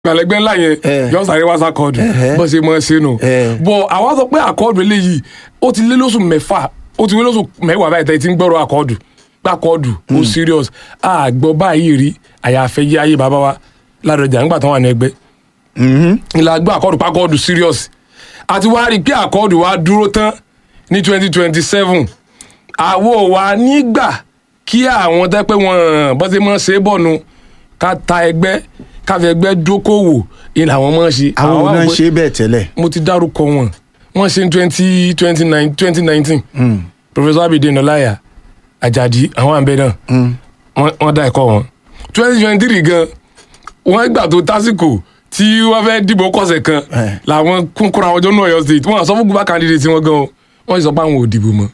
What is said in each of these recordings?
gbàlẹ́gbẹ́ ńlá yẹn Eh. yọ sáré wá sàkọọdù Ẹhẹ́. bó ṣe mọ ṣe nù Eh. bọ àwa sọ pé àkọọdù eléyìí ó ti lé lóṣù mẹ́fà ó ti lé lóṣù mẹ́wàá báyìí tẹ́ ẹ ti ń gbọ́rọ̀ àkọọdù gbàkọọdù ó serious àgbọ̀ báyìí rí àyàfẹ́ yé ayé bàbá wa ládọjà nígbà tó wà ní ẹgbẹ́ ìlà gbọ́ àkọọdù pàkọọdù serious àti wá rí i pé àkọọdù wa dúró tán ní twenty twenty seven àwo wa nígbà kí àwọn tẹ́ pé wọ́n bọ́ sí mọ́ ṣe é bọ̀ nu ká ta ẹgbẹ́ ká fi ẹgbẹ́ dókòwò ìlà àwọn mọ́ ṣe. àwọn wá náà wò pé- ṣe bẹ́ẹ̀ tẹ́lẹ̀. mo ti dárúkọ wọn wọn ṣe ní twenty twenty nine twenty nineteen professor abidin ọláyà ajadi àwọn àbẹ náà wọn- wọn dá ẹ̀kọ́ wọn twenty twenty three gan wọn gbà tó tásìkò tí wọn fẹ́ dìbò kọ̀sẹ̀ kan Eh. làwọn kúnkúrò àwọn ọjọ́ náà Ọ̀yọ́ state wọn sọ fún gbogbo candidate wọn gan o wọn sì sọ pé àwọn ò dìbò mọ́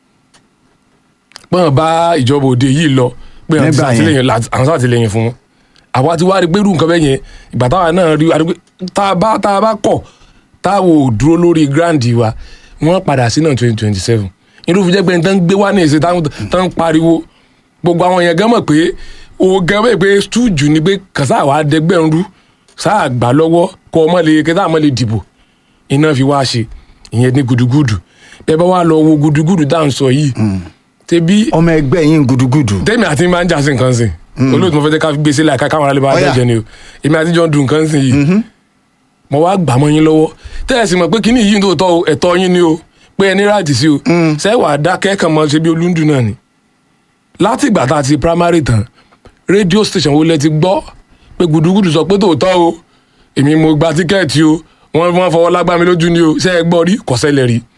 pọ́n bá ìjọba òde yìí lọ pé àwọn ti Nígbà yẹn. ṣàtìlẹ́yìn láti- àwọn ṣàtìlẹ́yìn fún wọn àwa ti wá rí pé irú nǹkan bẹ́ẹ̀ yẹn ìgbà táwa náà rí àdúgbò tá a bá tá a bá kọ̀ táwo ò dúró lórí gíráǹdì wa wọ́n padà sí náà twenty twenty seven irú fi jẹ́ pé nǹkan gbé wá ní ìṣe tán ń pariwo gbogbo àwọn yẹn gan mọ̀ pé o gan mọ̀ pé stújù ni pé kàṣà wàá dẹgbẹ́ ń rú sáà gbà lọ́wọ́ kó ọmọ lè kẹta àmọ́ lè dìbò iná fi wá ṣe ìyẹn ní gudugudu bẹ́ẹ̀ bá wà lọ wo gudugudu dáhùn sọ yìí tẹbi ọmọ ẹgbẹ́ yín gudugudu. tẹ́mi àti máa ń jà sí nǹkan sìn olóòtú mo fẹ́ jẹ́ ká gbé sílẹ̀ àká káwọn aráàlú bá Ọ̀yà. jẹ́ ni o èmi àti jọ ń dun nǹkan sìn yìí mo wá gbà mọ́ yín lọ́wọ́ tẹ́lẹ̀ sì mọ̀ pé kíní yìí ń tó tọ́ o ẹ̀tọ́ yín ni o pé ẹni ráàtì sí o sẹ́wà dákẹ́ kàn mọ́ ṣe bí olúndù náà ni láti ìgbà tá a ti primary tán rédíò station wo lẹ ti gbọ́ pé gudugudu sọ pé tòótọ́ o èmi mo gba tíkẹ́ẹ̀tì o wọ́n wọ́n fọwọ́ lágbá mi lójú ni o ṣé ẹ gbọ́ rí kọ́sẹ́lẹ̀ rí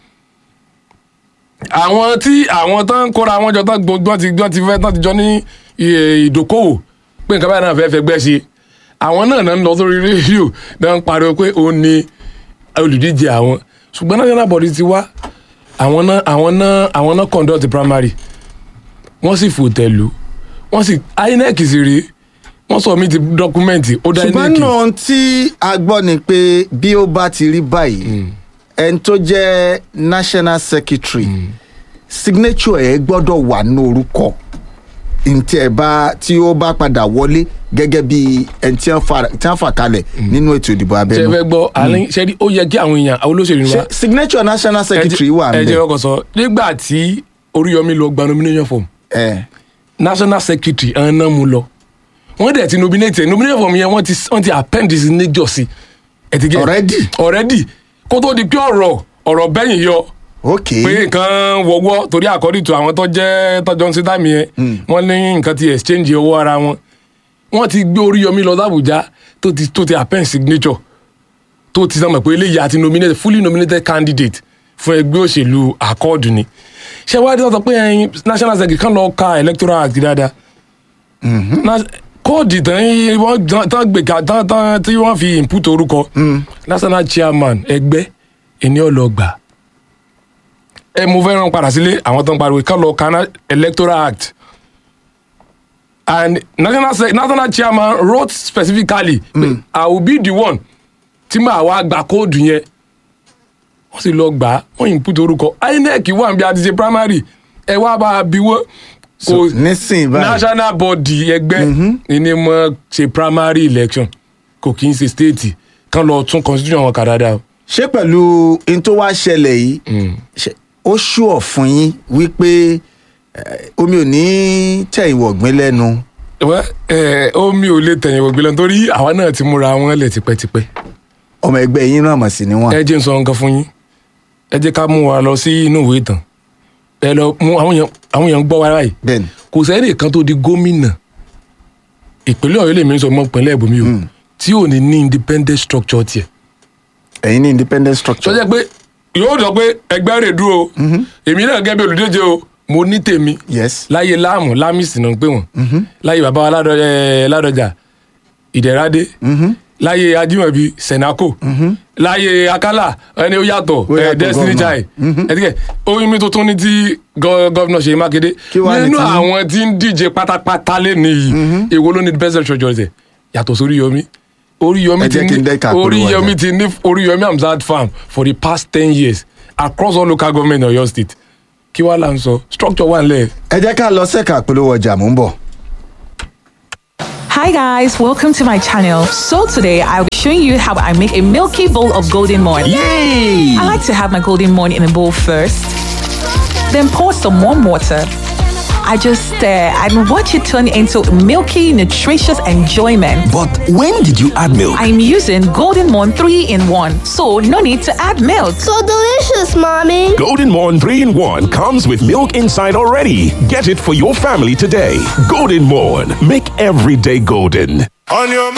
àwọn tí àwọn tán ń kóra wọn jọ tán gbọ́n ti gbọ́n ti fẹ́ tán ti jọ ní iye ìdókòwò pé nǹkan báyìí náà fẹ́ fẹ́ gbẹ́ ṣe àwọn náà náà ń lọ sórí rédíò náà ń pariwo pé òun ni olùdíje àwọn ṣùgbọ́n national body ti wá àwọn náà àwọn náà àwọn náà conduct primary wọ́n sì fòtẹ́lù wọ́n sì inec sì rí wọ́n sọ mí ti dọ́kúmẹ́ǹtì ó dá ṣùgbọ́n inec náà tí a gbọ́ ni pé bí ó bá ti rí báyìí ẹni tó jẹ́ national secretary signature ẹ̀ gbọ́dọ̀ wà ní orúkọ ntí ẹ bá tí ó bá padà wọlé gẹ́gẹ́ bí ẹni tí wọ́n fà- tí wọ́n fà kalẹ̀ nínú ètò ìdìbò ṣe abẹ́nú. fẹ́ gbọ́ àní ṣe rí ó yẹ kí àwọn èèyàn àwọn olóṣèlú wa ṣé signature national secretary wà ẹ jẹ́ ńbẹ̀ ọkọ̀ sọ nígbà tí oríyọmí lọ gba nomination form ẹ national secretary ẹ̀hán náà mú lọ wọ́n dẹ̀ ti nominate ẹ̀ nomination form yẹn wọ́n ti wọ́n ti append his signature sí ẹ̀ ti gẹ̀ Already? already kó tó di pé ọ̀rọ̀ ọ̀rọ̀ bẹ́yìn yọ ok pé nǹkan wọ́wọ́ torí according to àwọn tó jẹ́ tọ́jọ́ ń ṣe táìmì yẹn wọ́n ní nǹkan ti exchange owó ara wọn wọ́n ti gbé oríyọmí lọ sábùjá tó ti tó ti append signature tó ti sọmọ pé eléyìí àti nominated fully nominated candidate fún ẹgbẹ́ òṣèlú accord ni ṣé wàá dé sọ pé ẹyin national secretary kan lọ ka electoral act dáadáa Na- kóòdì tán yí- wọ́n tán gbé ká tán tán tí wọ́n fi input orúkọ national chairman ẹgbẹ́ ẹni ọlọgbà ẹ mo fẹ́ rán padà sílé àwọn tó ń pariwo kan lọ ka na- electoral act and national sec national chairman wrote specifically mm. i will be the one tí màá wá gba kóòdù yẹn wọ́n sì lọ gbà á wọ́n input orúkọ inec wà níbi àti ṣe primary ẹ wá bá a bí wọ́n so nísìnyí báyìí national body ẹgbẹ́ ni mo ṣe primary election kò kí n ṣe state kan lọ tún constitution wọn kà dáadáa o. ṣé pẹ̀lú n tó wá ṣẹlẹ̀ yìí ṣe- ó ṣùọ̀ fún yín wípé eh, omi ò ní tẹ̀ ìwọ̀gbìn lẹ́nu Well, eh, omi ò lè tẹ̀yìn wọ̀gbìn lọ torí àwa náà ti múra wọn lẹ̀ tipẹ́tipẹ́ ọmọ ẹgbẹ́ yín náà mọ̀ sí ni wọ́n. ẹ jẹ́ n sọ nǹkan fún yín ẹ jẹ́ ká mú wa lọ sí inú ìwé ìtàn ẹ lọ mú àwọn èèyàn àwọn èèyàn ń gbọ́ wa báyìí bẹ́ẹ̀ni kò sẹ́ni kan tó di gómìnà ìpínlẹ̀ ọ̀yọ́ lèmi ń sọ mọ́ ìpínlẹ̀ ìbomi o tí ò ní ní independent structure tiẹ̀ ẹ̀yin ní independent structure. sọjẹ́ pé yóò sọ pé ẹgbẹ́ rẹ̀ dúró o èmi náà gẹ́gẹ́ bí olùdíje o mo ní tèmi yes láyé láàmú lámìsì náà ń pè wọ́n láyé bàbá wa Ládọ- eh, ládọjà ìdẹ̀radé láyé ajímọ̀bí sẹ̀nákò láyé akálà ẹni ó yàtọ̀ Ó eh, yàtọ̀ destiny governor. child ẹ̀dígẹ̀ oyin mi tuntun ní ti gọ- gọ́vnà Ṣèyí Mákindé Kí wàá ní nínú tiyín? àwọn tí ń díje pátápátá lé nìyí èwo ló ní best structure rẹ̀ yàtọ̀ sórí yomi Oríyọmí Ẹ ti jẹ́ kí n ní dẹ́ka àpolówó Oríyọmí ọjà. ti ní Oríyọmí Hamzat farm for the past ten years across all local government in Ọ̀yọ́ state kí wàá là ń sọ structure wà nílẹ̀ ẹ jẹ́ ká lọ sẹ́ka àpolówó ọjà mò ń bọ̀. Hi guys, welcome to my channel. So today I'll be showing you how I make a milky bowl of golden morn. Yay! I like to have my golden morn in a bowl first, then pour some warm water. I just stir and watch it turn into milky, nutritious enjoyment. But when did you add milk? I'm using Golden Morn 3 in 1, so no need to add milk. So delicious, Mommy. Golden Morn 3 in 1 comes with milk inside already. Get it for your family today. Golden Morn. Make every day golden. On your